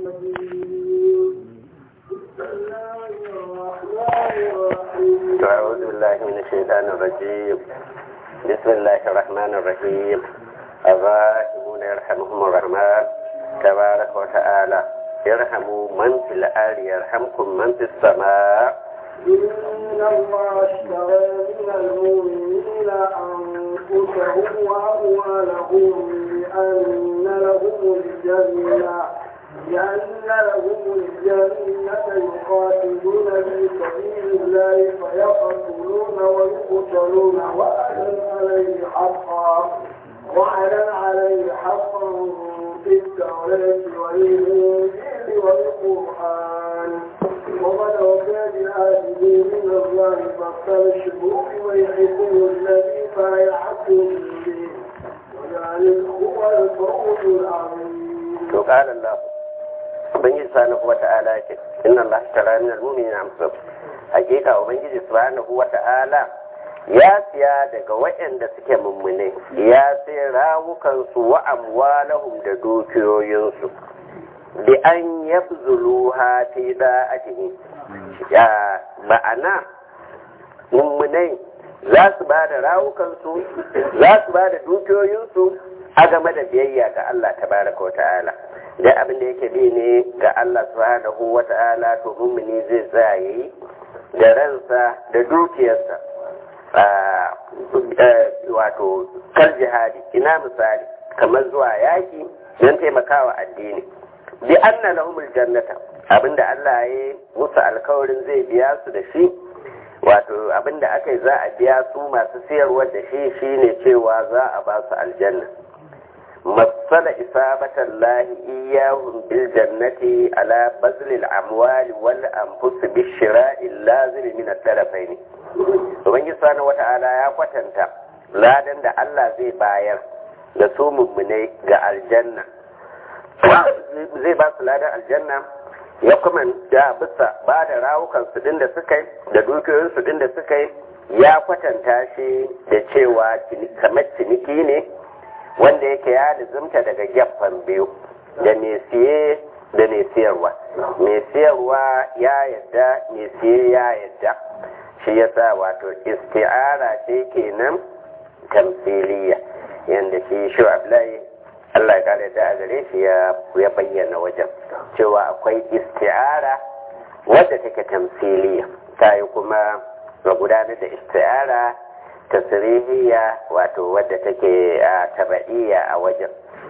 أعوذ بالله من الشيطان الرجيم بسم الله الرحمن الرحيم الراحمون يرحمهم الرحمن تبارك وتعالى يرحموا من في الأرض يرحمكم من في السماء إن الله اشترى من المؤمنين أنفسهم وأموالهم بأن لهم الجنة لأن لهم الجنة يقاتلون في سبيل الله فيقتلون ويقتلون وعدا عليه حقا وعدا عليه حقا في التوراة والإنجيل والقرآن ومن وفى بهذه من الله فاستبشروا بويحكم الذي بايعتم به وذلك هو الفوز العظيم وقال الله ubangiji subhanahu wa ta'ala ce inna Allah tara min al-mu'minina amsab hakika ubangiji subhanahu wa ta'ala ya siya daga waɗanda suke mummune ya sai rawukan su wa amwalahum da dukiyoyinsu bi an yabzuluha fi da'atihi ya ma'ana mummunai za su ba da rawukansu za su ba da dukiyoyinsu a game da biyayya ga Allah tabaraka wa ta'ala da abin da yake bi ne ga Allah subhanahu wa ta'ala to mummuni zai tsaye da ransa da dukiyarsa wato kal jihadi ina misali kamar zuwa yaki don taimakawa addini bi anna lahumul jannata abinda Allah ya musu alkawarin zai biya su da shi wato abinda aka yi za a biya su masu siyarwa da shi shine cewa za a ba su aljanna مثل إصابة الله إياهم بالجنة على بذل الأموال والأنفس بالشراء اللازم من الطرفين ومن سبحانه وتعالى يا kwatanta ladan da Allah zai bayar da su mummunai ga aljanna zai ba su ladan aljanna ya kuma da bisa ba da rawukan su din da suka yi da dukiyoyin su din da suka yi ya kwatanta shi da cewa kamar ciniki ne wanda yake ya lizimta daga gefen biyu da mai siye da mai siyarwa mai siyarwa ya yadda mai siye ya yadda shi yasa wato isti'ara ce kenan tamsiliya yanda shi shi Abdullahi Allah ya kare da a gare shi ya bayyana wajen cewa akwai isti'ara wadda take tamsiliya ta yi kuma ga gudanar da isti'ara tasirihiya wato wadda take taba'iyya a wajen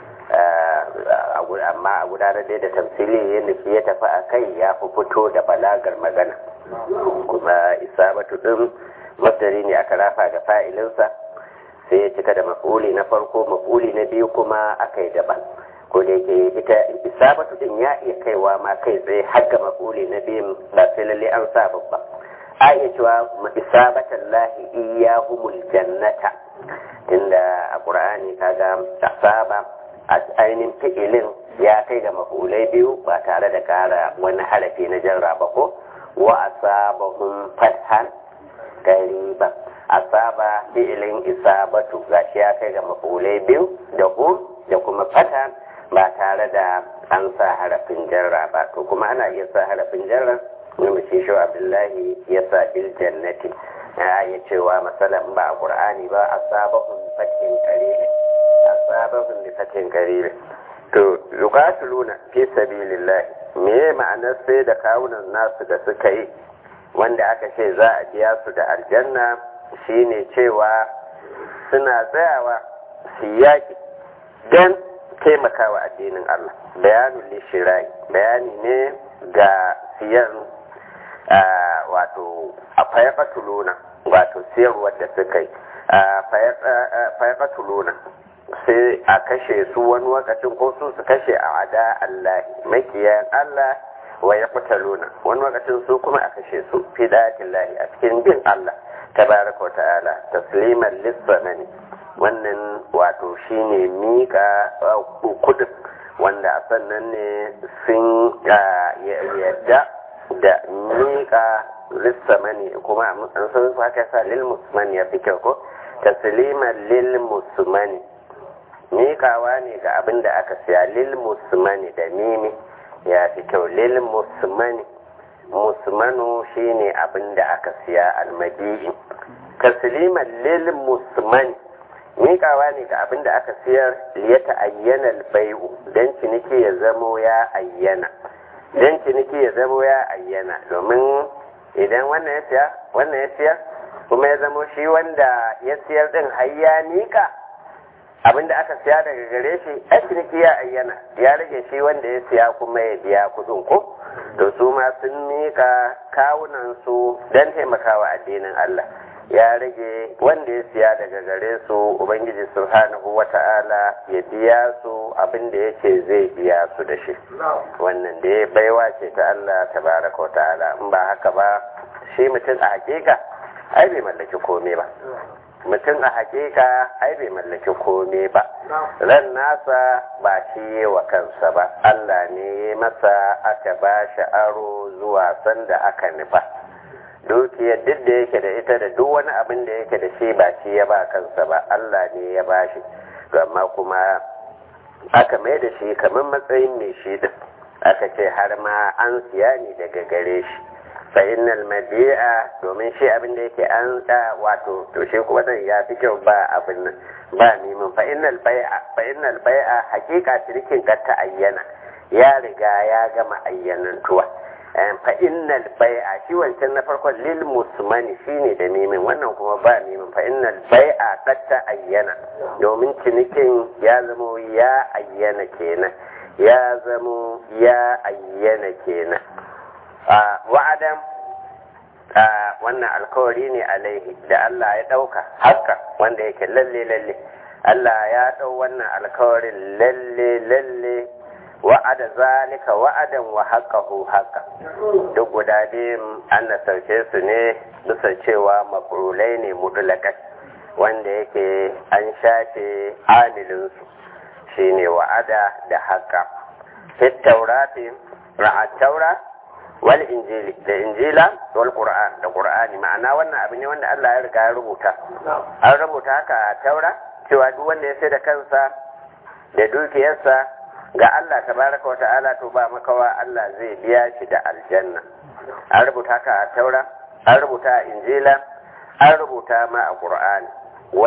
amma a gudanar da tamsili yadda shi ya tafi a kai ya fi fito da balagar magana kuma isabatu din masdari ne aka rafa ga fa'ilinsa sai ya cika da mafuli na farko mafuli na biyu kuma aka yi daban ko da yake ita isabatu din ya iya kaiwa ma kai tsaye har ga mafuli na biyun ba sai lalle an sa babba a iya cewa isabatan lahi iyahumul jannata inda a ƙur'ani kaga asaba a ainihin fi'ilin ya kai ga mafulai biyu ba tare da kara wani harafi na jarra ba ko wa asabahum fathan qariba asaba fi'ilin isabatu gashi ya kai ga mafulai biyu da hum da kuma fathan ba tare da an sa harafin jarra ba to kuma ana iya sa harafin jarra wanda shi shi abdullahi ya sa bil jannati ya yi cewa masalan ba a qur'ani ba asabahum fatin qarib asabahum bi fatin qarib to yuqatiluna fi sabilillah me ma'anar sai da kawunan nasu da suka yi wanda aka ce za a biya su da aljanna shine cewa suna tsayawa su yaki don taimakawa addinin Allah bayanun lishirai bayani ne ga siyan wato a fayaqatuluna wato siyarwar da suka yi fayaqatuluna sai a kashe su wani wakacin ko su su kashe a ada Allah makiyan Allah wa ya kutaluna wani wakacin su kuma a kashe su fi lahi a cikin bin Allah tabaraka wa ta'ala tasliman lissanani wannan wato shine mika kudin wanda a sannan ne sun yadda da mika lissamani kuma an san haka sa lil musmani ya fi kyau ko tasliman lil musmani miƙawa ne ga abin da aka siya lil musmani da mimi ya fi kyau lil musmani musmanu shine abin da aka siya almadi'i tasliman lil musmani miƙawa ne ga abin da aka siyar ya ta'ayyana albai'u don ciniki ya zamo ya ayyana don ciniki ya zamo ya ayyana domin idan wannan ya siya wannan ya siya kuma ya zamo shi wanda ya siyar din har ya miƙa abin da aka siya daga gare shi a ciniki ya ayyana ya rage shi wanda ya siya kuma ya biya kuɗin ko to su ma sun miƙa kawunan su don taimakawa addinin Allah ya rage wanda ya siya daga gare su ubangiji subhanahu wata'ala ya biya su abin da yake zai biya su da shi wannan da ya baiwa ce ta Allah tabaraka wa ta'ala in ba haka ba shi mutum a hakika ai bai mallaki komai ba mutum a hakika ai bai mallaki komai ba ran nasa ba shi wa kansa ba Allah ne ya masa aka ba shi aro zuwa sanda aka nufa dukiyar duk da yake da ita da duk wani abin da yake da shi ba shi ya ba kansa ba Allah ne ya ba shi amma kuma aka mai da shi kamar matsayin mai shi din aka ce har ma an siya ne daga gare shi fa innal madi'a domin shi abin da yake an da wato to shi kuma zan ya fi kyau ba abin nan ba neman fa innal bai'a fa innal bai'a hakika shirkin ka ta ayyana ya riga ya gama ayyanantuwa fa innal bai'a shi wancan na farkon lil musmani shine da mimin wannan kuma ba mimin fa innal bai'a qad ta ayyana domin cinikin ya zamo ya ayyana kenan ya zamo ya ayyana kenan a wa'adan wannan alkawari ne alaihi da Allah ya dauka haka wanda yake lalle lalle Allah ya dau wannan alkawarin lalle lalle wa'ada zalika wa'adan wa haqqahu haqqa duk guda biyun an nasarce su ne bisa cewa mafrulai ne mudulakai wanda yake an shafe amilinsu shine wa'ada da haqqa fit taurati ra'at taura wal injili da injila wal qur'an da qur'ani ma'ana wannan abu ne wanda Allah ya riga ya rubuta an rubuta haka a taura cewa duk wanda ya sai da kansa da dukiyarsa ga Allah tabaraka wa ta'ala to ba makawa Allah zai biya shi da aljanna an rubuta ka a taura an rubuta a injila an rubuta ma a qur'ani wa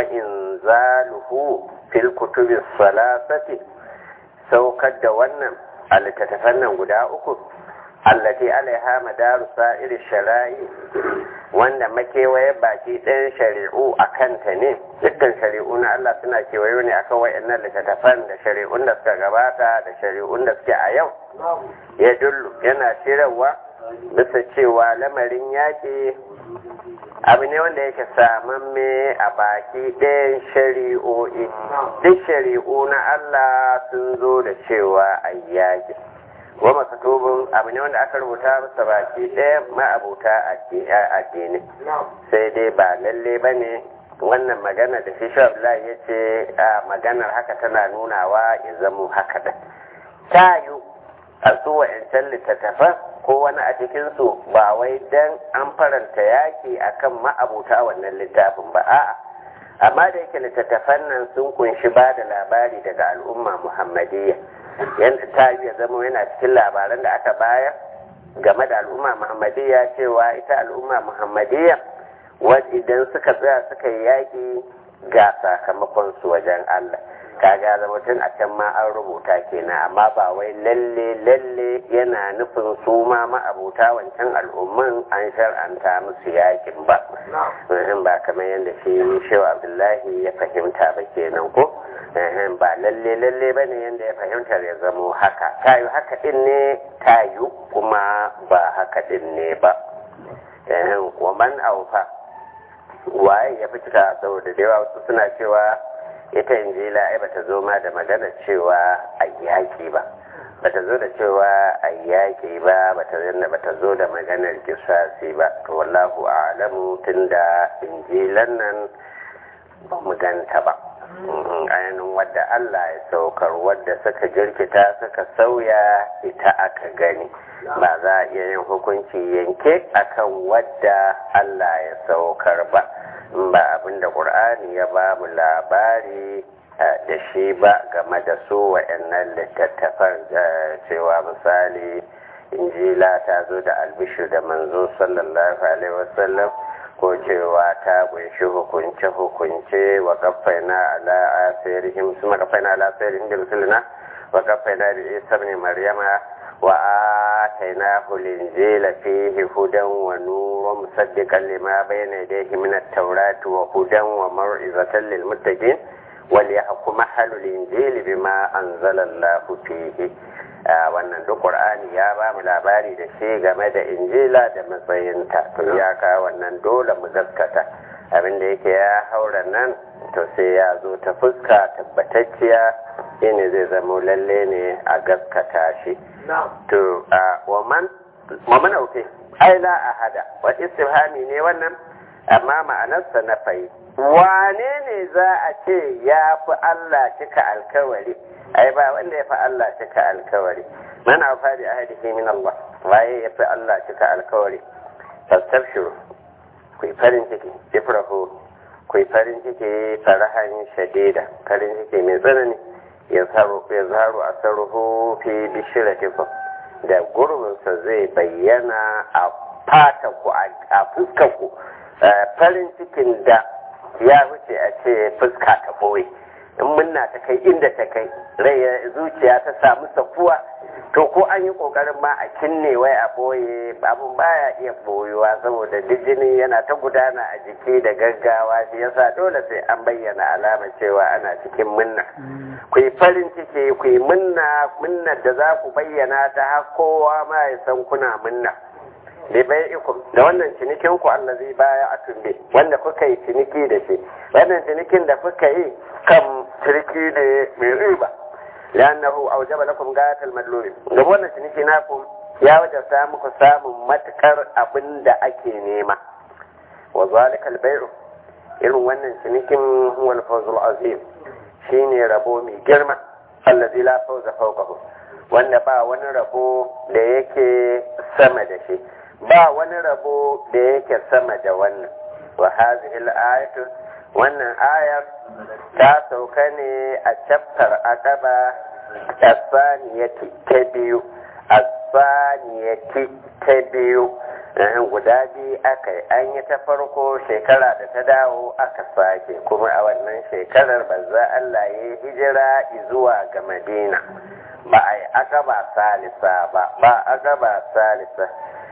inzaluhu fil kutubi salasati saukar da wannan a littattafan nan guda uku allati alaiha madaru sa'iri shara'i wanda makewaye baki ɗayan shari'u a kanta ne dukkan shari'u na Allah suna kewayo ne akan wa'annan littattafan da shari'un da suka gabata da shari'un da suke a yau ya dullu yana shirarwa bisa cewa lamarin yaƙi abu ne wanda yake samamme a baki ɗayan shari'o'i duk shari'u na Allah sun zo da cewa a yaƙi wa makatubin abu ne wanda aka rubuta masa baki ɗaya ma'abuta addini sai dai ba lalle ba ne wannan magana da shi Abdullahi ya ce maganar haka tana nunawa ya zamo haka da ta yi a su wa'ancan littattafan ko wani a cikinsu ba wai dan an faranta yaki akan ma'abuta wannan littafin ba a'a amma da yake littattafan nan sun kunshi ba da labari daga al'umma muhammadiyya yadda ta ya zama yana cikin labaran da aka bayar game da al'umma muhammadiyya cewa ita al'umma muhammadiyya wadda idan suka tsaya suka yi yaƙi ga sakamakon su wajen Allah kaga zama tun a can ma an rubuta kenan amma ba wai lalle lalle yana nufin su ma ma'abuta wancan al'umman an shar'anta musu yakin ba in ba kamar yadda shi shewa abdullahi ya fahimta ba kenan ko ba lalle lalle ba ne yadda ya fahimtar ya zamo haka tayu haka din ne tayu kuma ba haka din ne ba wa man aufa waye ya fi cika saboda da yawa wasu suna cewa ita injila ai bata zo ma da magana cewa a yaƙi ba bata zo da cewa a yaƙi ba bata zanna bata zo da maganar kisasi ba to wallahu a'lamu tunda injilan nan ba mu ganta ba ainihin wadda Allah ya saukar wadda suka jirkita suka sauya ita aka gani ba za a iya yin hukunci yanke akan wadda Allah ya saukar ba ba abinda ƙur'ani ya ba mu labari da shi ba game da su wa'annan littattafan cewa misali injila ta zo da albishir da manzo sallallahu alaihi wasallam ko cewa ta kunshi hukunce-hukunce wa kafaina ala asirihim su makafaina ala asirihim da musulina wa kafaina da isa ne maryama wa ataina hulinjila fihi hudan wa nurun musaddiqan lima bayna yadayhi min at-taurati wa hudan wa maw'izatan lil muttaqin wal yahkum ahlul injili bima anzala Allahu fihi wannan duk qur'ani ya ba mu labari da shi game da injila da matsayinta to ya ka wannan dole mu gaskata abinda yake ya haura nan to sai ya zo ta fuska tabbatacciya shine zai zama lalle ne a gaskata shi to wa man wa man auke ai la ahada wa istifhami ne wannan amma ma'anarsa na fayi wane ne za a ce ya fi Allah cika alkawari ai ba wanda ya fi Allah cika alkawari man afa bi ahadihi min Allah waye ya fi Allah cika alkawari fastabshiru ku farin ciki ifrahu ku farin ciki farahan shadida farin ciki mai tsanani ya zaru ya zaru asaruhu fi bishiratikum da gurbinsa zai bayyana a fata ku a fuskar ku farin cikin da ya wuce a ce fuska ta boye in munna ta kai inda ta kai rai zuciya ta samu sakuwa to ko an yi kokarin ma a kinne wai a boye abun baya iya boyuwa saboda duk jini yana ta gudana a jiki da gaggawa shi yasa dole sai an bayyana alamar cewa ana cikin munna ku yi farin ciki ku yi munna munnar da za ku bayyana ta har kowa ma ya san kuna munna bi bai'ikum da wannan cinikin ku allazi baya atumbe wanda kuka yi ciniki da shi wannan cinikin da kuka yi kan ciniki ne mai riba lannahu aujaba lakum gatal madlumi da wannan ciniki naku ya wajabta muku samun matukar abin da ake nema wa zalika albay'u irin wannan cinikin huwa al-fawzul azim shine rabo mai girma allazi la fawza fawqahu wanda ba wani rabo da yake sama da shi ba wani rabo da yake sama da wannan wa hazihi al-ayatu wannan ayar ta sauka ne a chapter aqaba asaniyati ta biyu asaniyati ta biyu guda biyu aka yi an yi ta farko shekara da ta dawo aka sake kuma a wannan shekarar banza Allah ya yi hijira zuwa ga madina ba a yi aqaba salisa ba ba aqaba salisa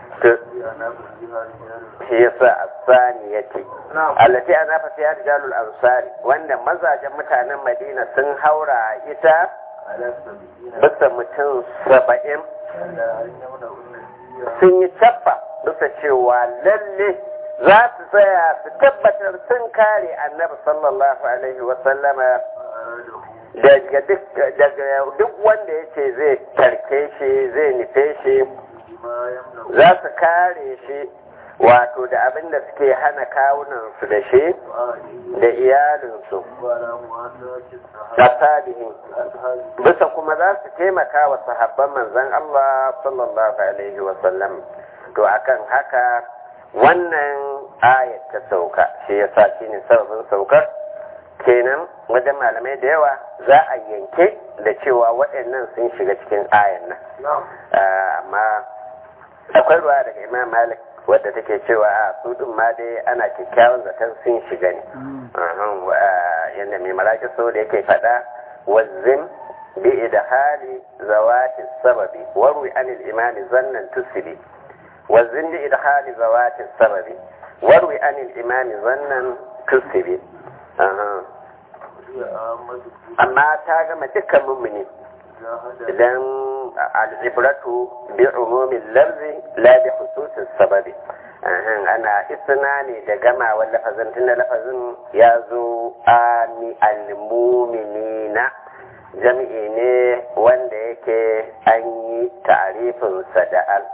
shi yasa asani yake allati ana fa fiya rijalul ansari wanda mazajen mutanen madina sun haura ita bisa mutum saba'in sun yi cabba bisa cewa lalle za su tsaya su tabbatar sun kare annabi sallallahu alaihi wasallama daga duk wanda ya ce zai tarke shi zai nufe shi za su kare shi wato da abin da suke hana kawunansu da shi da iyalinsu da sabihin bisa kuma za su taimaka wa sahabban manzan Allah sallallahu alaihi wasallam to akan haka wannan ayat ta sauka shi yasa shine sababin saukar kenan wajen malamai da yawa za a yanke da cewa waɗannan sun shiga cikin ayan nan amma akwai ruwa daga imam malik wadda take cewa a su din ma dai ana kyakkyawan zaton sun shiga ne yadda mai malaki so da yake faɗa wazzin bi idhali zawati sababi warwi anil imami zannan tusili wazzin bi idhali zawati sababi warwi anil imami zannan tusili amma ta gama dukkan mummuni idan al'ibratu bi umumin lafzi la bi hususin sababi ana isna ne da gama lafazin tunda lafazin ya zo ami al-muminina jami'i ne wanda yake an yi ta'arifinsa da al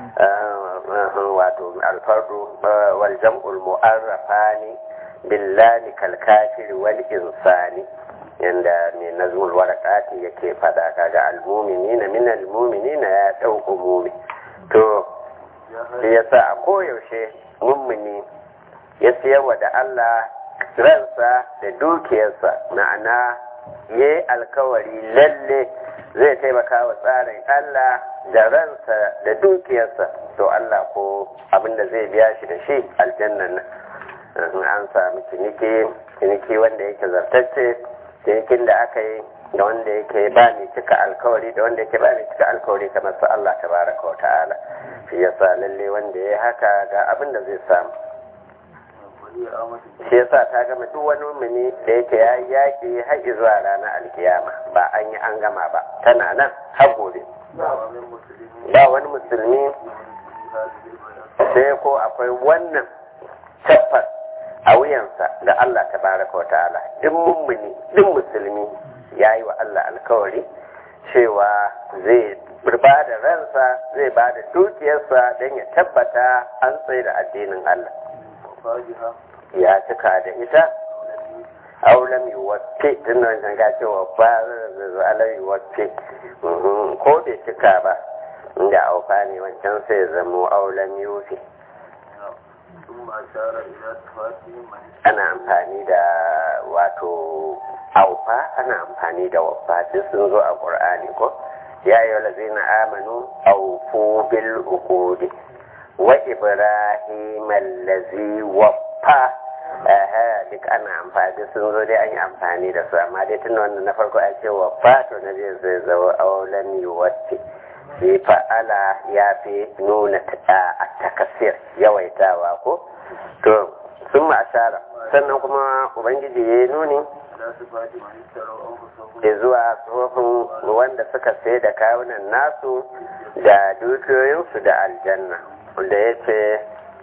wato alfardu wal jam'ul mu'arrafani billahi kal kafir wal insani yanda mai nazmul warakati yake fada kaga almuminina min almuminina ya dau umumi to shi yasa a koyaushe mummuni ya siyarwa da Allah ransa da dukiyarsa ma'ana ya yi alkawari lalle zai taimaka wa tsarin Allah da ransa da dukiyarsa to Allah ko abinda zai biya shi da shi aljannan nan an sami ciniki ciniki wanda yake zartacce cinikin da aka yi da wanda yake ba ni cika alkawari da wanda yake ba ni cika alkawari kamar su Allah tabaraka wa ta'ala shi yasa lalle wanda ya haka ga abin da zai samu shi yasa ta gama duk wani mumini da yake ya yi yaƙi har zuwa ranar alkiyama ba an yi an gama ba tana nan har gobe ba wani musulmi sai ko akwai wannan tabbas a wuyansa da Allah tabaraka wa ta'ala duk mummuni duk musulmi ya yi wa Allah alkawari cewa zai ba da ransa zai ba da dukiyarsa don ya tabbata an tsaye da addinin Allah ya cika da ita aulam yi wace tun da wancan ga cewa ba zai yi wace ko bai cika ba inda aufa ne wancan sai zamo aulam yufi ana amfani da wato aufa ana amfani da wafa duk sun zo a ƙur'ani ko ya yi lazina amanu aufu bil uqudi wa ibrahim allazi waffa aha duk ana amfani sun zo dai an yi amfani da su amma dai tun wanda na farko a ce waffa to na zai zai zama aulan yuwatti shi fa'ala ya fi nuna a takasir yawaitawa ko to sun ma'ashara sannan kuma ubangiji ya yi nuni da zuwa tsohon wanda suka sai da kawunan nasu da dukiyoyinsu da aljanna wanda ya ce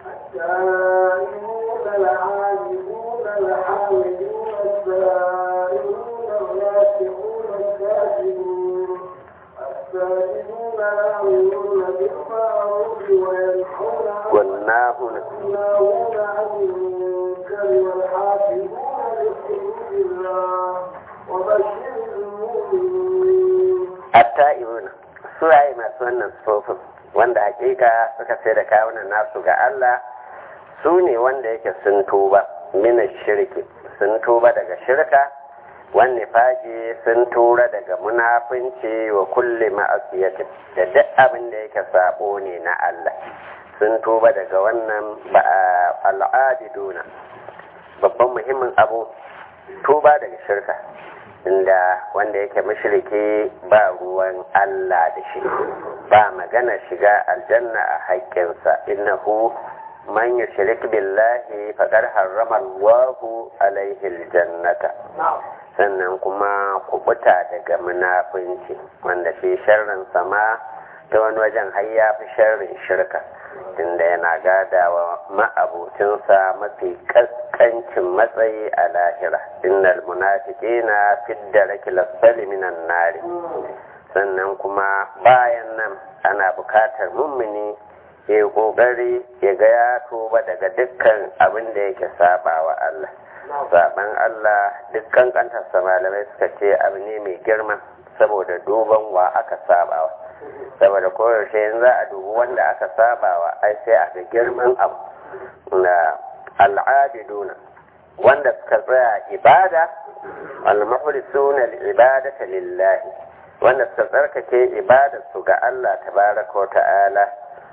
الدائمون العابدون الحامدون السائلون الراكعون الساجدون الساجدون العاملون بالمعروف وينحون عن والناهون الناهون عن المنكر والحافظون لحدود الله وبشر المؤمنين atta'ibuna su yayi masu wannan sufofin wanda hakika suka sai da kawunan nasu ga Allah su ne wanda yake sun tuba mina shirki sun tuba daga shirka wani faji sun tura daga munafunci wa kulle ma'asiyatin da duk abin da yake sabo ne na Allah sun tuba daga wannan al'adiduna babban muhimmin abu tuba daga shirka inda wanda yake mashirki ba ruwan Allah da shi ba magana shiga aljanna a haƙƙinsa innahu man yushrik billahi faqad harrama Allahu alaihi aljannata sannan kuma kubuta daga munafunci wanda shi sharrin sama ta wani wajen har ya fi sharrin shirka inda yana gadawa ma'abucinsa mafi kaskancin matsayi a lahira innal munafiqina fi daraki lasfali minan nari sannan kuma bayan nan ana bukatar mummuni ya yi kokari ya ga ya tuba daga dukkan abin da yake saba wa Allah saban Allah dukkan kantarsa malamai suka ce abu ne mai girma saboda duban wa aka sabawa saboda koyaushe yin za a dubi wanda aka sabawa ai sai a ga girman abu na al'adiduna wanda suka tsaya ibada al-muhlisuna al-ibadata lillahi wanda suka tsarkake ibada su ga Allah tabaraka wa ta'ala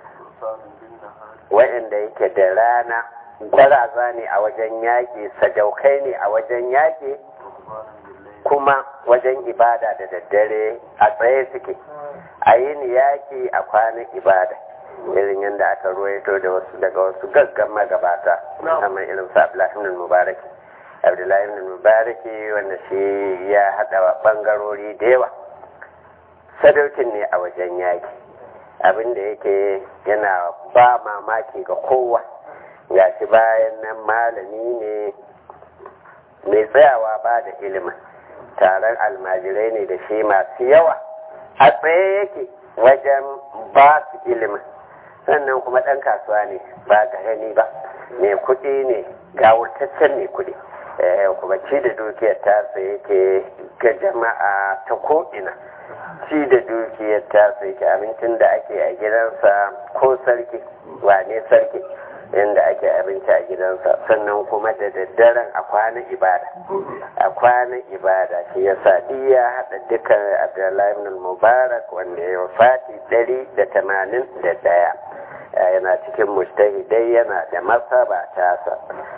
wa'anda yake da rana gwaraza ne a wajen yaƙi sadaukai ne a wajen yaƙi kuma wajen ibada da daddare a tsaye suke a yin yaƙi a kwanan ibada irin yadda aka ruwaito da wasu daga wasu gaggan magabata kamar irin su abdullahi mubaraki abdullahi mubaraki wanda shi ya haɗa ɓangarori da yawa sadaukin ne a wajen yaƙi abin da yake yana ba mamaki ga kowa ga shi bayan nan malami ne mai tsayawa ba da ilimin taron almajirai ne da shi masu yawa a tsaye yake wajen ba su ilimin sannan kuma ɗan kasuwa ne ba gani ba mai kuɗi ne ga wurtaccen mai kuɗi kuma ci da dukiyar tasa yake ga jama'a ta ko'ina ci da dukiyar ta sai ki abincin da ake a gidansa ko sarki wane sarki inda ake abinci a gidansa sannan kuma da daddaren a kwanan ibada a kwanan ibada shi yasa duk ya haɗa dukkan abdullahi ibn mubarak wanda ya wafati ɗari da tamanin da ɗaya yana cikin mujtahidai yana da masaba tasa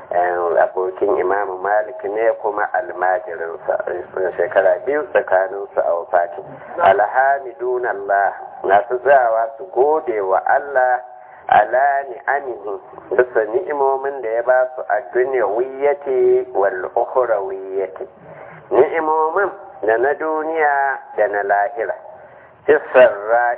abokin imamu malik ne kuma almajirinsa shekara biyu tsakaninsu a wafati alhamidun allah masu tsawa su gode wa allah ala ni'amihi bisa ni'imomin da ya ba su a duniyawiyyati wal ukhrawiyyati ni'imomin da na duniya da na lahira fisar ra'i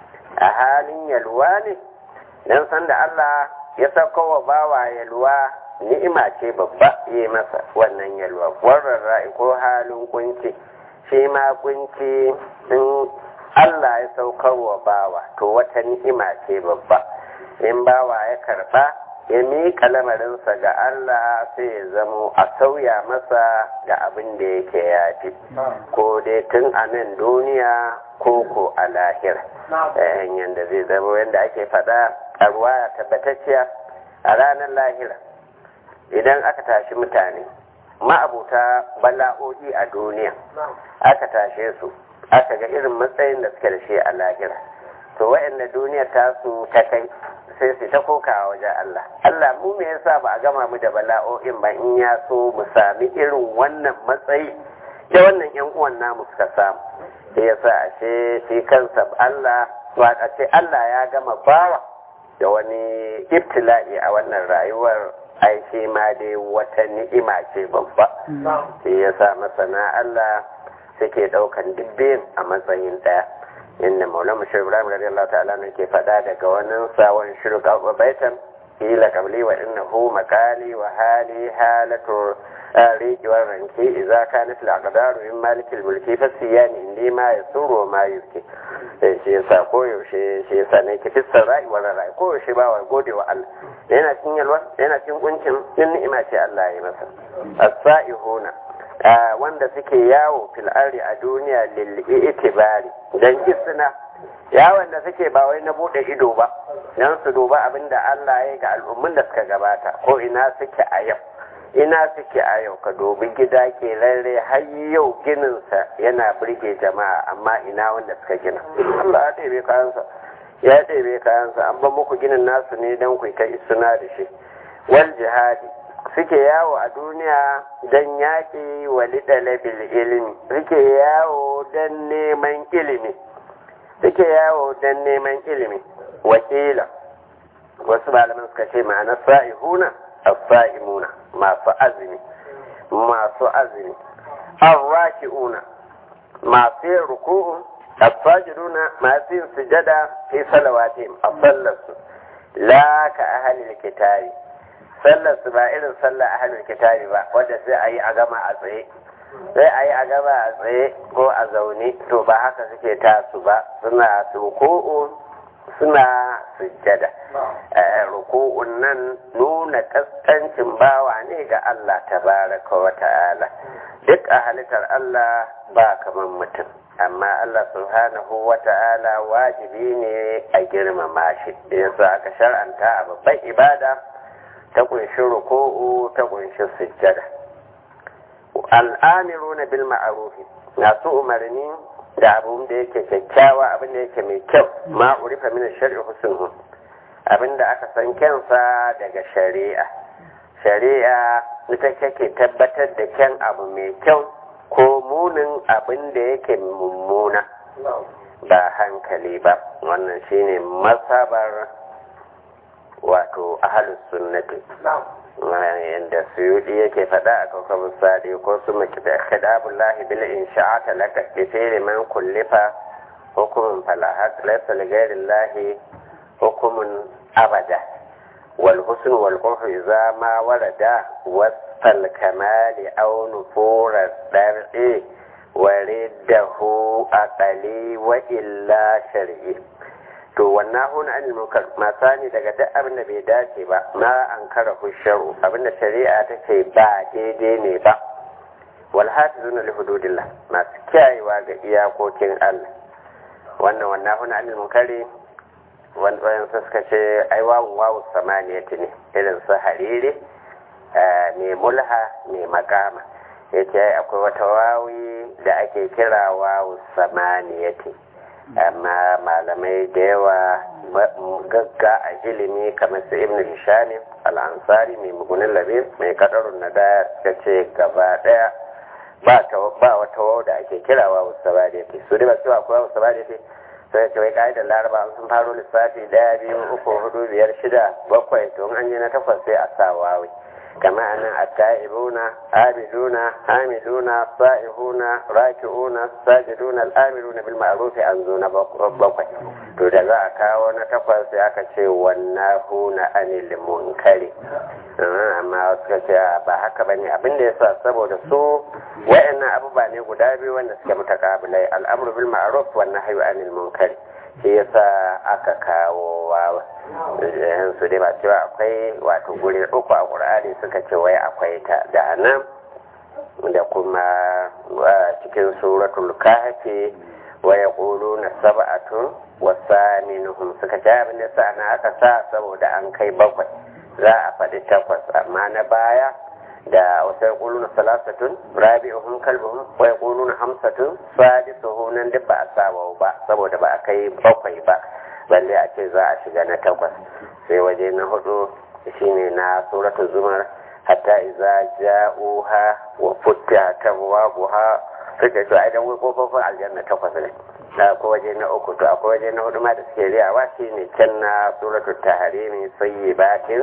a halin yalwa ne don san da Allah ya sauko wa bawa yalwa ni'ima ce babba yi masa wannan yalwa warrar ra'i ko halin kunci shi ma kunci in Allah ya saukar wa bawa to wata ni'ima ce babba in bawa ya karba ya miƙa lamarinsa ga Allah sai ya zamo a sauya masa ga abin da yake yafi ko dai tun a nan duniya ko ko a lahira hanyar da zai zama yadda ake faɗa a ruwaya tabbatacciya a ranar lahira idan aka tashi mutane ma'abuta bala'o'i a duniya aka tashe su aka ga irin matsayin da suke da shi a lahira to wa'anda duniya ta su ta kai sai su ta kokawa wajen Allah Allah mu me yasa ba a gama mu da bala'o'in ba in ya so mu sami irin wannan matsayi da wannan yan uwan namu suka samu sai yasa ashe shi kansa Allah a ce Allah ya gama bawa da wani ibtila'i a wannan rayuwar ai shi ma dai wata ni'ima ce babba sai yasa masana Allah suke daukan dubbin a matsayin daya inda maulana shi ibrahim radiyallahu ta'ala ne ke faɗa daga wannan sawon shirka baitan ila qabli wa innahu maqali wa hali halatu riki wa ranki idza kanat al-aqdaru min malik al-mulki fa siyani indi ma yasuru ma yuski sai shi yasa ko yaushe shi yasa ne ki fissar rai wa rai ko yaushe ba wa gode wa Allah yana cikin yalwa yana cikin kuncin din ni'ima ce Allah ya masa as-sa'ihuna wanda suke yawo fil ardi a duniya lil itibari dan isna yawon da suke ba wai na bude ido ba dan su duba abinda Allah ya ga al'ummun da suka gabata ko ina suke a yau ina suke a yau ka dubi gida ke rarre har yau gininsa yana birge jama'a amma ina wanda suka gina Allah ya ɗebe kayansa ya ɗebe kayansa an ba muku ginin nasu ne don ku ta isuna da shi wal jihadi suke yawo a duniya don yaƙi wa lidalabil ilimi suke yawo don neman ilimi suke yawo don neman ilimi wakila wasu malaman suka ce ma'ana sa'ihuna as-sa'imuna masu azumi masu azumi arraki'una masu yin ruku'u as-sajiduna masu yin sujada fi salawatihim a sallarsu la ka ahlil kitabi sallar su ba irin sallar ahlul kitabi ba wanda sai a yi a gama a tsaye sai a yi a gama a tsaye ko a zaune to ba haka suke tasu ba suna ruku'u suna sujjada ruku'un nan nuna kaskancin bawa ne ga Allah tabaraka wa ta'ala duk a halittar Allah ba kamar mutum amma Allah subhanahu wa ta'ala wajibi ne a girmama shi yasa aka shar'anta a babban ibada ta kunshi ruku'u ta kunshi sujjada al'amiruna bil ma'arufi masu umarni da abin da yake kyakkyawa abin da yake mai kyau ma urifa min shar'i husnuhu abin da aka san kyansa daga shari'a shari'a ita take tabbatar da kyan abu mai kyau ko munin abin da yake mummuna ba hankali ba wannan shine masabar wato ahalus sunnati yadda suyudi yake faɗa a kawkabin sadi ko su maki da khidabullahi bil insha'ata laka bi man kullifa hukumin falahat laysa li ghairillahi hukumun abada wal husn wal qurh idza ma warada wasal kamali aw nufura dar'i waridahu aqali wa illa shar'i to wannan huna anil munkar masani daga duk abin da bai dace ba ma an kara husharu abin da shari'a ta ce ba daidai ne ba wal hafizuna li hududillah masu kiyayewa ga iyakokin Allah wannan wannan huna anil munkari wani suka ce ai wawun wawu samaniyati ne irin su hariri mai mulha mai makama ya ce akwai wata wawi da ake kira wawu samaniyati amma malamai da yawa gagga a ilimi kamar su ibn hishami al'ansari mai mugunin labe mai kadarun na da suka ce gaba daya ba wata wawu da ake kira wawu samaniyati su dai ba su akwai wawu samaniyati sai ce wai ka'idar laraba sun faro lissafi daya biyu uku hudu biyar shida bakwai to an yi na takwas sai a sa wawi kama anan at-ta'ibuna abiduna hamiduna sa'ihuna raki'una sajiduna al-amiruna bil ma'ruf an zo na bakwai to da za a kawo na takwas sai aka ce wannahuna anil munkari amma suka ce ba haka bane abin da yasa saboda su wayannan abubuwa ne guda biyu wanda suke mutakabilai al'amru bil ma'ruf wan nahyu anil munkari shi yasa aka kawo wawa su dai ba cewa akwai wato guri uku a ƙur'ani suka ce wai akwai ta da nan da kuma cikin suratul kahfi wa yaquluna sab'atun wa saminuhum suka ce abin da sa na aka sa saboda an kai bakwai za a faɗi takwas amma na baya da wasu yaquluna salasatun rabi'uhum kalbuhum wa yaquluna hamsatun sadisuhu nan duk ba a saba ba saboda ba a kai bakwai ba balle a ce za a shiga na takwas sai waje na hudu shine na suratul zumar hatta iza ja'uha wa futihat abwabuha suka ce ai dan wai kofofin aljanna takwas ne da ko waje na uku to akwai waje na hudu ma da suke riyawa shine can na suratul tahrimi sayyibatin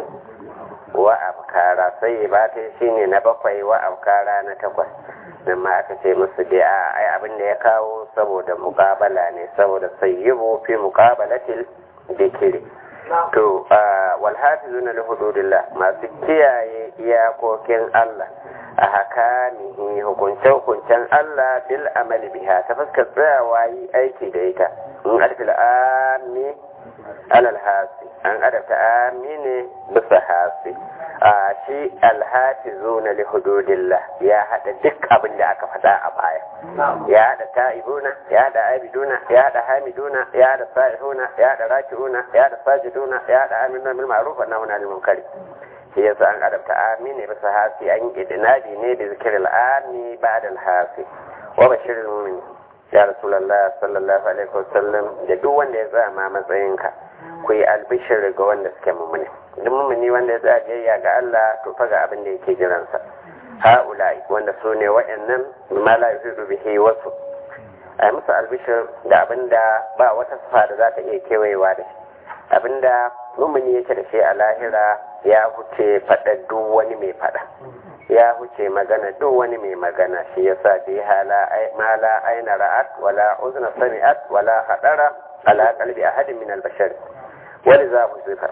wa afkara sayyibatin shine na bakwai wa afkara na takwas nan ma aka ce musu dai a ai abin da ya kawo saboda muqabala ne saboda sayyibu fi muqabalatil dikiri to wal hafizuna li hududillah masu kiyaye iyakokin Allah a hakamihi hukunce hukuncen Allah bil amali biha ta fuskar tsayawa yi aiki da ita in alfil ami alal hasi an adabta ami ne bisa hasi a shi alhafizuna li hududillah ya hada duk abin da aka faɗa a baya ya hada ta'ibuna ya hada abiduna ya hada hamiduna ya hada sa'ihuna ya hada raki'una ya hada sajiduna ya hada amina bil ma'ruf wa nahuna 'anil munkar shi yasa an adabta ami ne bisa hasi an idnadi ne da zikril ami ba'da al hasi wa bashiril mu'min ya rasulullah sallallahu alaihi wasallam da duk wanda ya zama matsayinka ku yi albishir ga wanda suke mummuni duk mummuni wanda ya tsaya biyayya ga Allah to fa ga abin da yake jiransa ha'ulai wanda su ne wa'annan ma la yuhidu bihi wasu ai musu albishir da abin da ba wata sifa da za ta iya kewayewa da shi abin da mummuni yake da shi a lahira ya huce faɗa duk wani mai faɗa ya huce magana duk wani mai magana shi yasa bi hala ma la aina ra'at wala uzna sami'at wala hadara ala qalbi ahadin min al-bashar wani za mu zuka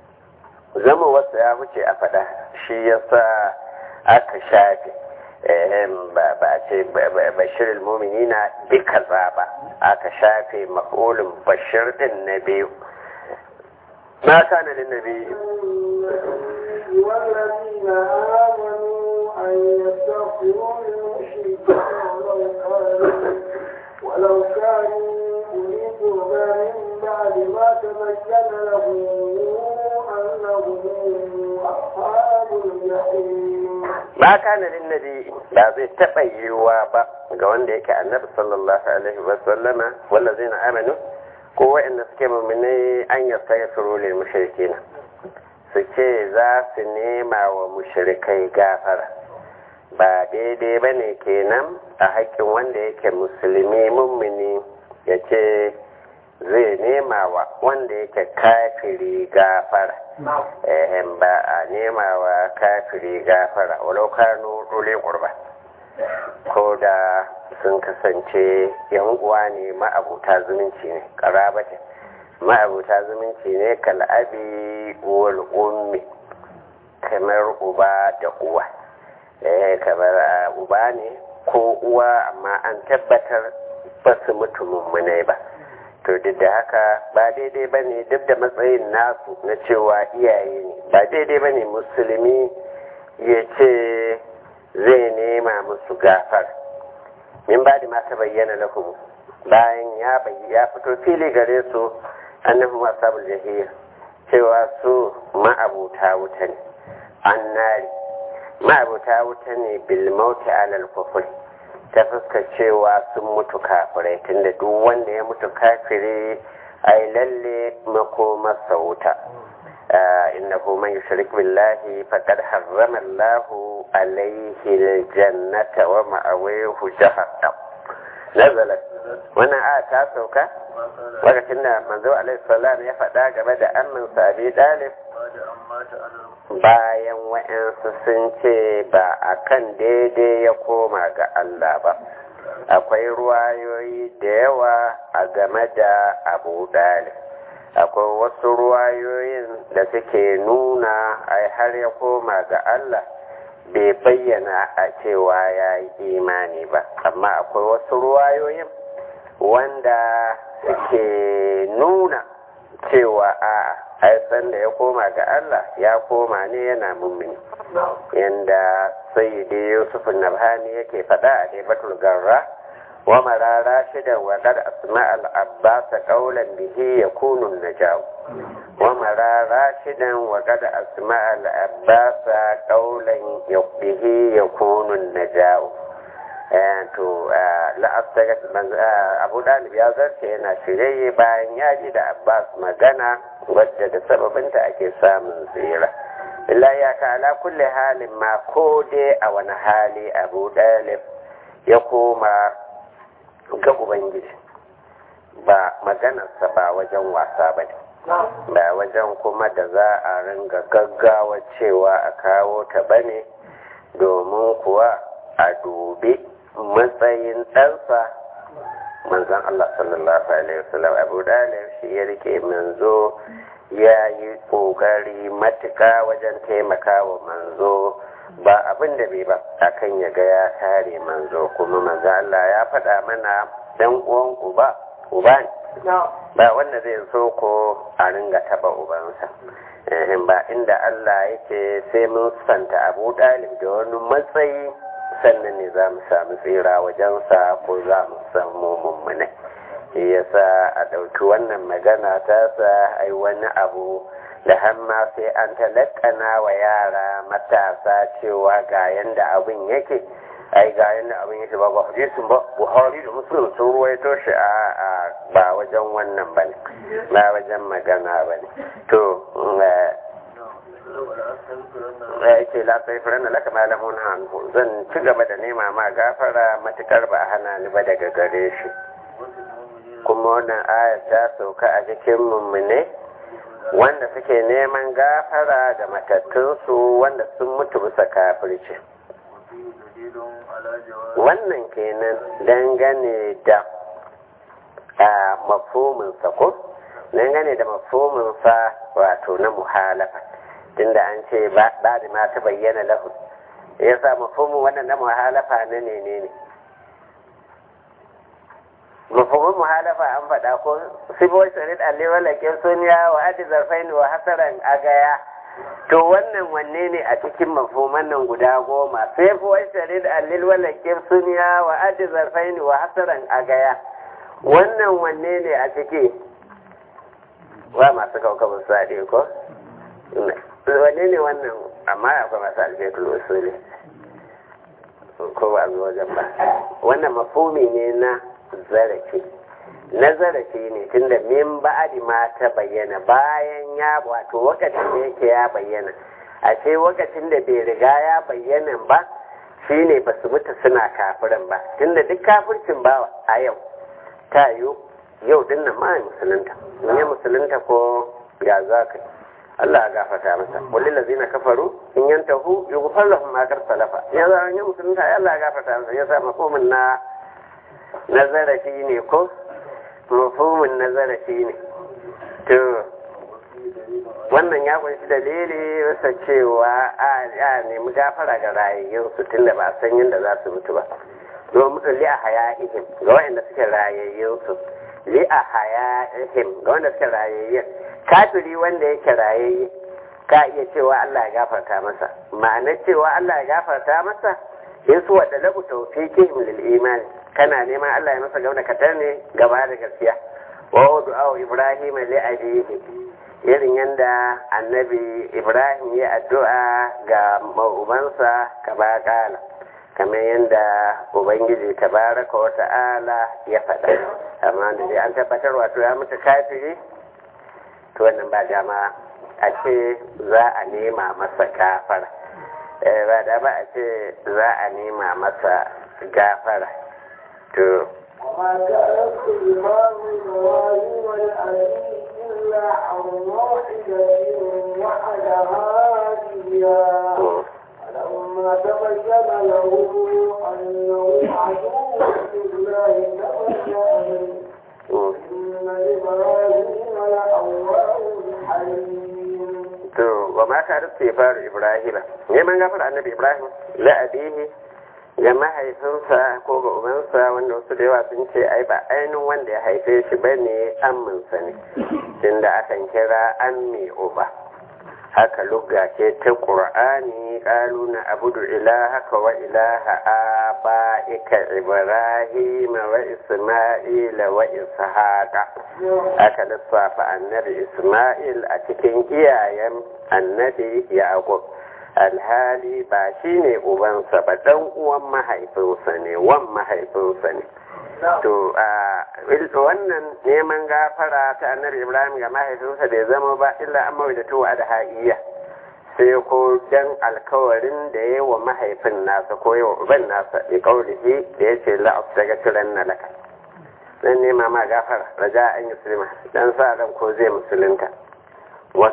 zama wasu ya wuce a fada shi yasa aka shafe ba a ce bashir mumini na duka ba aka shafe maƙolin bashir din na biyu ma kana lin nabi والذين آمنوا أن يستغفروا للمشركين ولو كانوا ولو كانوا أولي قربى من بعد ما تبين لهم أنهم أصحاب الجحيم ba kana lin nabi ba zai taɓa yiwuwa ba ga wanda yake annabi sallallahu alaihi wa sallama wallazina amanu ko wa'anda suke mu'minai an yastaghfiru lil mushrikeen su ce za su nema wa mushrikai gafara ba daidai ba ne kenan a haƙƙin wanda yake musulmi mummuni ya ce zai nema wa wanda yake kafiri gafara ehem ba a nema wa kafiri gafara walau kanu dole kurba ko da sun kasance yan uwa ne ma'abuta zumunci ne karabatin ma'abuta zumunci ne kal'abi wal ummi kamar uba da uwa eh kamar uba ne ko uwa amma an tabbatar ba su mutu mummunai ba to duk da haka ba daidai ba ne duk da matsayin nasu na cewa iyaye ne ba daidai ba ne musulmi ya ce zai nema musu gafar min ba da mata bayyana lahum bayan ya ya fito fili gare su annahum ashabul jahiyya cewa su ma'abuta wuta ne annari ma'abuta wuta ne bil mauti alal kufri ta fuskar cewa sun mutu kafirai tunda duk wanda ya mutu kafiri ai lalle makomarsa wuta innahu man yushrik billahi faqad harrama Allahu alayhi aljannata wa ma'awahu jahannam nazalat wannan aya ta sauka lokacin da manzo alaihi salam ya faɗa game da ammin sabi dalib bayan wa'yansu sun ce ba a kan daidai ya koma ga Allah ba akwai ruwayoyi da yawa a game da abu dalib akwai wasu ruwayoyin da suke nuna ai har ya koma ga Allah bai bayyana a cewa ya yi imani ba amma akwai wasu ruwayoyin wanda suke nuna cewa a aisan da ya koma ga Allah ya koma ne yana mummuni yanda sayyidi yusuf nabhani yake faɗa a daibatul garra wa marara shida wa qad asma al abbas qawlan bihi yakunu najaw wa marara shidan wa qad asma al abbas qawlan bihi yakunu najaw to la'astagat abu dalib ya zarce yana shirye bayan ya ji da abbas magana wadda da sababinta ake samun tsira illa ya ka ala kulle halin ma ko dai a wani hali abu dalib ya koma ga ubangiji ba maganarsa ba wajen wasa ba ne ba wajen kuma da za a ringa gaggawa cewa a kawo ta ba ne domin kuwa a dubi matsayin ɗansa manzan Allah sallallahu Alaihi wasallam abu dalib shi ya rike manzo ya yi ƙoƙari matuƙa wajen taimaka wa manzo ba abin da bai ba akan ya ga ya kare manzo kuma manzo Allah ya faɗa mana dan uwan uba uba ne ba wanda zai so ko a ringa taba ubansa ba inda Allah yake sai mun santa abu dalib da wani matsayi sannan ne za mu samu tsira wajensa ko za mu samu mummune yasa a ɗauki wannan magana ta sa ai wani abu da hamma sai an talakana wa yara matasa cewa ga yanda abin yake ai ga yanda abin yake ba ba hadisin ba buhari da muslim sun ruwaito shi a ba wajen wannan bane ba wajen magana bane to ya ce la sai furan da laka malamun hannu zan ci gaba da nema ma gafara matukar ba hana ni ba daga gare shi kuma wannan ayar ta sauka a cikin mummune wanda suke neman gafara da matattunsu wanda sun mutu bisa kafirci wannan kenan dangane da a mafominsa ko dangane da mafominsa wato na muhalafa tunda an ce ba da ma ta bayyana lahu ya sa mafomin wannan na muhalafa na ne ne ne mafomin muhalafa an faɗa ko sibo sharid allewa lakin suniya wa adi zarfaini wa hasaran agaya to wannan wanne ne a cikin mafoman nan guda goma sai fuwa sharid allewa lakin suniya wa adi zarfaini wa hasaran agaya wannan wanne ne a ciki wa masu kaukabin sade ko wanne ne wannan amma akwai masu alfetul usuli ko ba zuwa wajen ba wannan mafumi ne na zarafi na zarafi ne tunda min ba'adi ma ta bayyana bayan ya wato wakacin da yake ya bayyana a ce wakacin da bai riga ya bayyana ba shine ba su mutu suna kafirin ba tunda duk kafircin ba a yau ta yiwu yau dinnan ma musulunta in ya musulunta ko ya za ka Allah ya gafata masa kullu lazina kafaru in yantahu yughfar lahum ma kar salafa ya za ya musulunta ya Allah ya gafata masa ya sa mafhumin na na zarafi ne ko mafhumin na zarafi ne to wannan ya kunshi dalili wasa cewa a nemi gafara ga rayayyun su tunda ba san yadda za su mutu ba domin li a haya ihim ga wanda suke rayayyun su li a haya ihim ga wanda suke rayayyun kafiri wanda yake rayayye ka iya cewa Allah ya gafarta masa ma'anar cewa Allah ya gafarta masa in su wadda labu tawfiqihim lil iman kana neman Allah ya masa gauna katar ne gaba da gaskiya wa du'a Ibrahim li abihi irin yanda annabi Ibrahim ya addu'a ga ubansa kaba kala kamar yadda ubangiji tabaraka wa ta'ala ya faɗa amma da dai an tabbatar wato ya mutu kafiri to wannan ba dama a ce za a nema masa gafara ba da ba a ce za a nema masa gafara to وما كان استغفار إبراهيم لأبيه إلا عن موحدة وعدها إياه فلما تبين له أنه عدو لله تبين إن إبراهيم لأواه حليم to wa ma ka rufe faru ibrahim neman gafar annabi ibrahim la abihi ga mahaifinsa ko ga ubansa wanda wasu da yawa sun ce ai ba ainihin wanda ya haife shi ba ne amminsa ne tunda akan kira an mai uba haka lugga ce ta ƙur'ani ƙalu na abudu ilahaka wa ilaha aba'ika ibrahim wa isma'ila wa ishaqa aka lissafa annabi isma'il a cikin iyayen annabi yaqub alhali ba shi ne ubansa ba dan uwan mahaifinsa ne wan mahaifinsa ne to wannan neman gafara ta annabi ibrahim ga mahaifinsa bai zama ba illa an mawai da tuwa da ha'iya sai ko dan alkawarin da ya wa mahaifin nasa ko yawa uban nasa ya kaurihi da ya ce la'af daga turan na laka dan nema ma gafara raja an yi dan sa ran ko zai musulunta wa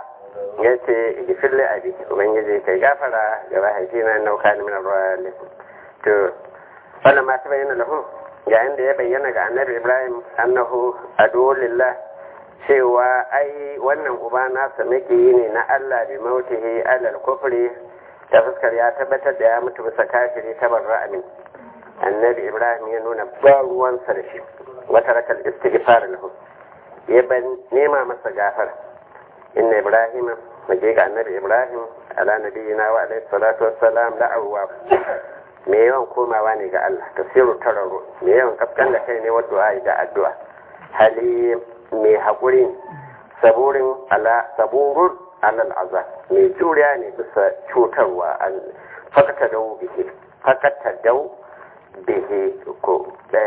ya ce gifin la'abi ubangiji kai gafara ga mahaifina nauka ni min arwalin to wannan ma ta bayyana lahu yayin da ya bayyana ga annabi ibrahim annahu adulillah cewa ai wannan uba nasa yi ne na allah bi mautihi alal kufri ta fuskar ya tabbatar da ya mutu bisa kafiri ta barra amin annabi ibrahim ya nuna ba ruwansa da shi wata rakal istighfar lahu ya ban nema masa gafara inna ibrahim maje ga annabi ibrahim ala nabiyina wa alaihi salatu wassalam la awwab me yawan komawa ne ga Allah tafsiru tararo me yawan kafkan da kai ne wadda da addu'a hali mai haƙuri saburin ala saburun alal azab mai juriya ne bisa cutarwa an fakata dau bihi fakata dau bihi ko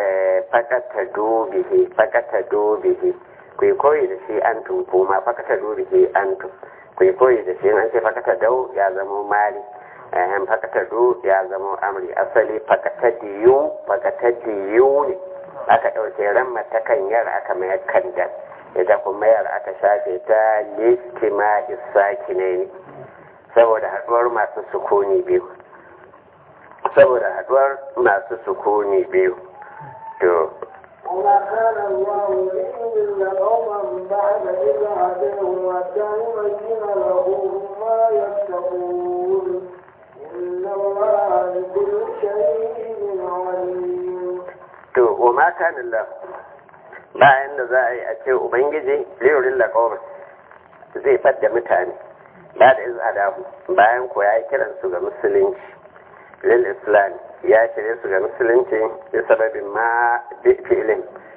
fakata do bihi fakata do bihi ku koyi da shi an tun kuma fakata do bihi an tun ku koyi da shi an ce fakata dau ya zama mali ehem fakata do ya zama amri asali fakata diyu fakata diyu ne aka ɗauke ran matakan yar aka mayar kandar ita kuma yar aka shafe ta listima isaki ne saboda haɗuwar masu sukuni biyu saboda haɗuwar masu sukuni biyu to وما كان الله ليضل قوما بعد إذ هداهم حتى يبين لهم ما يتقون إن الله بكل شيء عليم to wa ma kana Allah bayan da za a yi a ce ubangiji liyorin laƙawar zai fadda mutane ba da izadahu bayan ko ya yi kiransu ga musulunci lil islam ya shirye su ga musulunci da sababin ma fi'ilin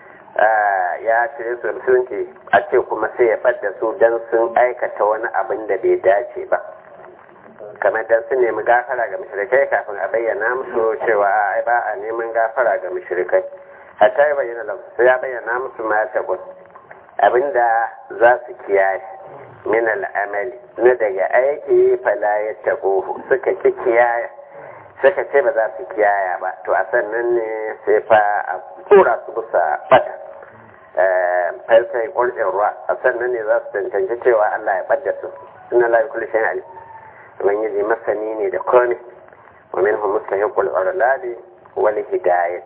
ya shirye su ga musulunci a ce kuma sai ya fadda su don sun aikata wani abin da bai dace ba kamar dan sun nemi gafara ga mushrikai kafin a bayyana musu cewa ai ba a neman gafara ga mushrikai hatta ya bayyana lahu sai ya bayyana musu ma ta gun abinda za su kiyaye min al'amali na daga aiki fala ya taɓo suka ki kiyaye suka ce ba za su kiyaya ba to a sannan ne sai fa a tura su bisa bata farsai ƙulɗin ruwa a sannan ne za su tantance cewa Allah ya ɓadda su suna la kulli shay'in alim ubangiji masani ne da komai wa minhum mustahiqul urladi wal hidayat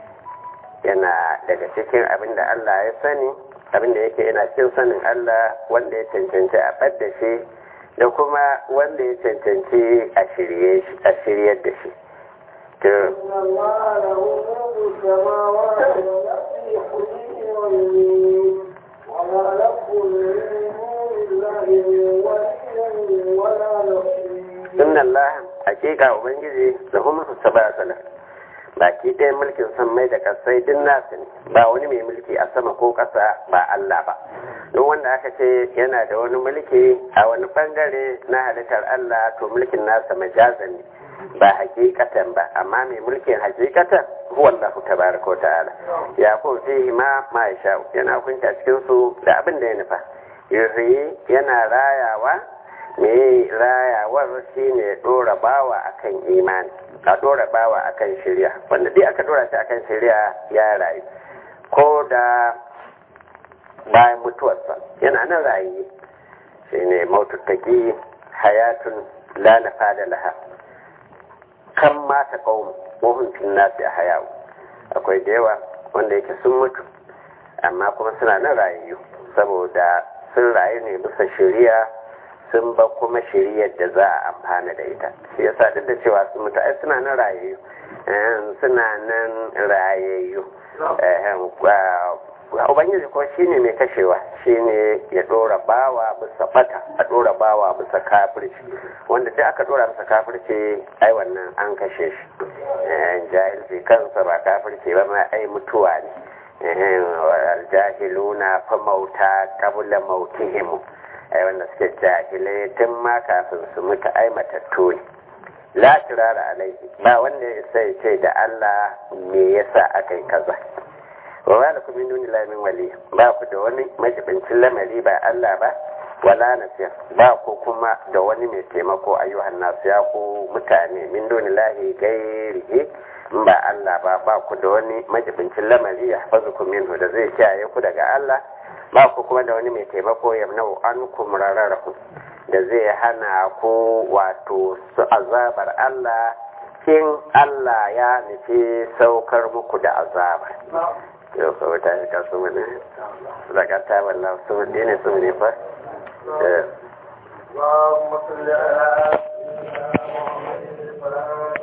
yana daga cikin abin da Allah ya sani abin da yake yana cikin sanin Allah wanda ya cancanci a ɓadda shi da kuma wanda ya cancanci a shirye a shiryar da shi to إن الله له ملك السماوات والأرض يحيي ويميت وما لكم من دون الله من ولي ولا نصير inna Allah hakika ubangiji da kuma su saba sana baki ɗaya mulkin san mai da kasai din nasu ne ba wani mai mulki a sama ko ƙasa ba Allah ba don wanda aka ce yana da wani mulki a wani bangare na halittar Allah to mulkin nasa majazan ne ba hakikatan ba amma mai mulkin hakikatan huwa Allah tabaraka ta'ala ya ko fihi ma ma yasha yana hukunta cikin su da abin da ya nufa yuhyi yana rayawa me rayawar shine dora bawa akan imani a dora bawa akan shari'a wanda dai aka dora shi akan shari'a ya rayu ko da bayan mutuwarsa yana nan rayu shine maututtaki hayatun la nafada laha kan mata kawun wahun fil nasi a hayawu akwai da yawa wanda yake sun mutu amma kuma suna nan rayu saboda sun rayu ne bisa shari'a sun ba kuma shari'ar da za a amfana da ita shi yasa duk da cewa sun mutu ai suna nan rayayyu suna nan rayayyu ubangiji ko shine mai kashewa shine ya dora bawa bisa bata a dora bawa bisa kafirci wanda duk aka dora bisa kafirci ai wannan an kashe shi jahilci kansa ba kafirci ba ma ai mutuwa ne aljahiluna fa mauta qabla mautihim ai wanda suke jahilai tun ma kafin su mutu ai matattu ne la turara alaihi ba wanda ya sai ce da Allah me yasa aka yi kaza wa wala kuma nuni lamin wali ba ku da wani majibincin lamari ba Allah ba wala nasir ba ku kuma da wani mai taimako ayyuhan nasu ya ku mutane min duni lahi gairihi in ba Allah ba ba ku da wani majibincin lamari ya hafazu ku minhu da zai kiyaye ku daga Allah ba ku kuma da wani mai taimako ya nau an kumrararku da zai hana ku wato su azabar Allah in Allah ya nufi saukar muku da azabar yau kawai ta shika su mene zakata wallah su ne su ne fa اللهم صل على سيدنا محمد